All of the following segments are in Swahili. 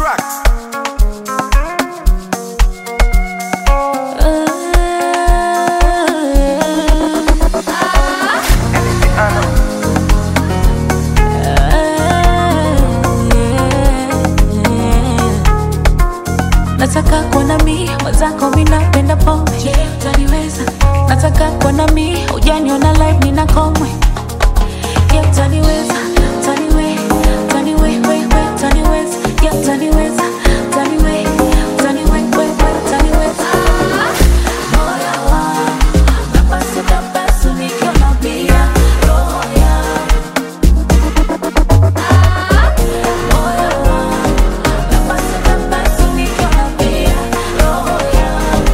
track. Nataka kuona mi mwenzako, mi napenda pombe. Je, utaniweza? Nataka kuona mi hujaniona live, nina komwe. Je, utaniweza? Utaniwe, utaniwe, we, we, utaniweza? Je, utaniweza? Utaniwe, utaniwe, we, we, utaniweza? Moyo wangu unapasuka pasu nikiona pia roho yangu. Moyo wangu unapasuka pasu nikiona pia roho yangu.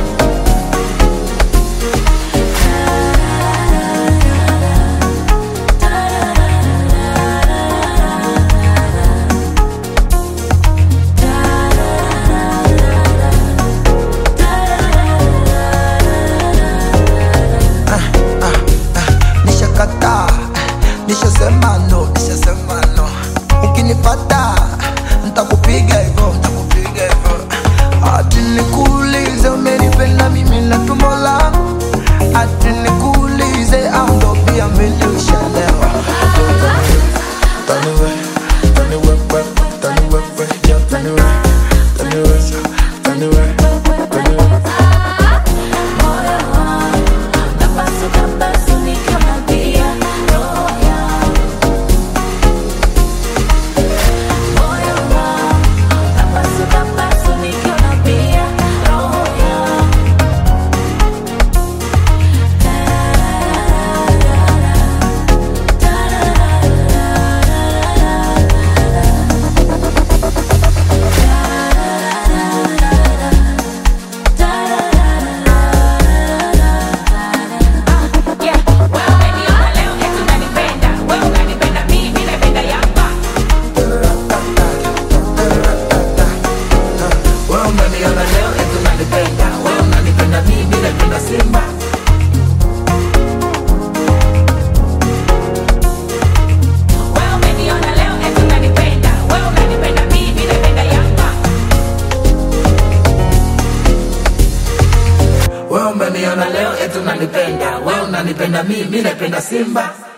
nishakataa nishasema no nishasema no ukinipata ntakupiga hivo ntakupiga hivo ati nikuulize umenipenda mimi na tumbo langu ati nikuulize au ndo pia mimi ushalewa Taniwe, taniwe, we, taniwe, we, yeah, taniwe, taniwe, taniwe, taniwe. Moyo wangu unapasuka pasu nikiona pia roho yangu. Moyo wangu unapasuka pasu nikiona pia roho yangu. Yeah, wewe umeniona leo eti unanipenda. Wewe unanipenda mimi, mimi napenda Yanga. Wewe unaniona leo eti unanipenda, wewe unanipenda mimi napenda Simba. Wewe umeniona leo eti unanipenda. Wewe unanipenda mimi, mimi napenda Yanga. Wewe umeniona leo eti unanipenda, wewe unanipenda mimi napenda Simba.